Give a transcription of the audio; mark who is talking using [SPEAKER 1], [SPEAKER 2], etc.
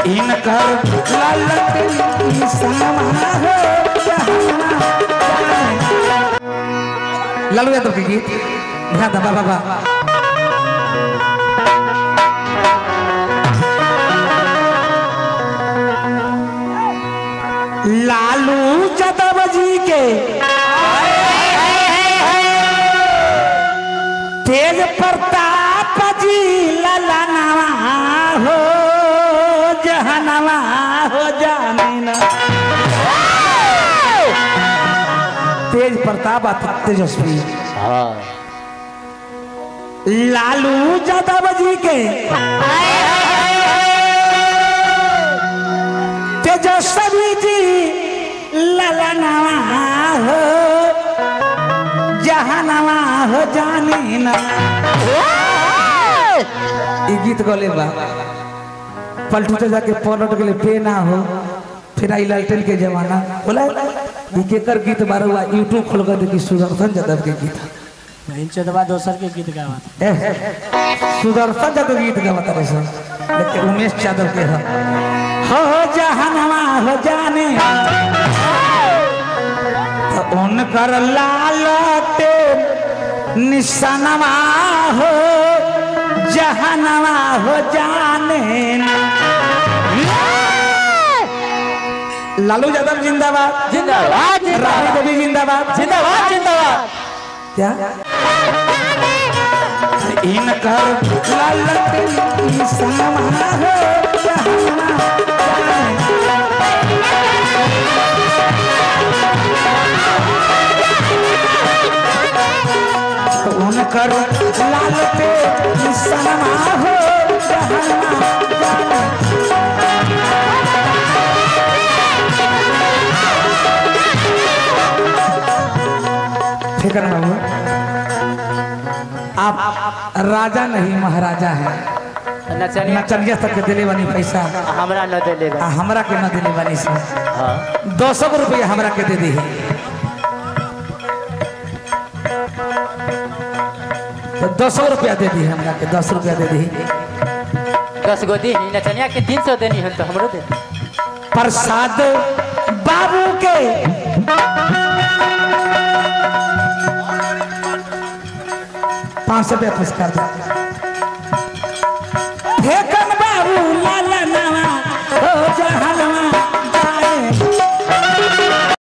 [SPEAKER 1] इनकर ललट समा हो लालू यादव के गीत ध्यान दबा बाबा लालू यादव जी के तेज प्रताप जी ललनवा हो जहनवा हो जानीना तेज प्रताप अति तेजस्वी
[SPEAKER 2] हाँ
[SPEAKER 1] लालू यादव जी के तेजस्वी जी ललनवा हो जहनवा हो जानीना ई गीत गले बा पलटू तो जाके पलट गेले पे ना हो फिर आई लालटेन के जमाना बोला ई केकर गीत बारुआ यूट्यूब खोल कर देखी सुदर्शन यादव के गीत
[SPEAKER 3] चौदवा दोसर के गीत गावत
[SPEAKER 1] ए, सुदर्शन यादव के गीत गावत रहे सर लेकिन उमेश यादव के है हो जहनवा हो जाने तो उनकर लालटे निशानवा हो जहनवा हो जाने ना। लालू यादव जिंदाबाद
[SPEAKER 2] जिंदाबाद
[SPEAKER 1] रानी देवी जिंदाबाद
[SPEAKER 2] जिंदाबाद जिंदाबाद
[SPEAKER 1] क्या इनकर ललट समा हो जहनवा उनकर लाल पे सनमा हो जहनवा फिक्र न हो आप राजा नहीं महाराजा हैं
[SPEAKER 2] नचनिया
[SPEAKER 1] नचनिया तक के दिले बनी पैसा
[SPEAKER 2] हमरा न देले
[SPEAKER 1] आ हमरा के न दिले बनी से
[SPEAKER 2] हाँ
[SPEAKER 1] दो सौ रुपया हमरा के दे दी तो दो सौ रुपया दे दी हमरा के दस रुपया दे दी
[SPEAKER 2] दस गो दी नचनिया के तीन सौ देनी है तो हमरो दे
[SPEAKER 1] प्रसाद बाबू के पाँच सौ रुपया पुरस्कार दे हे कन बाबू लाला नवा हो जहान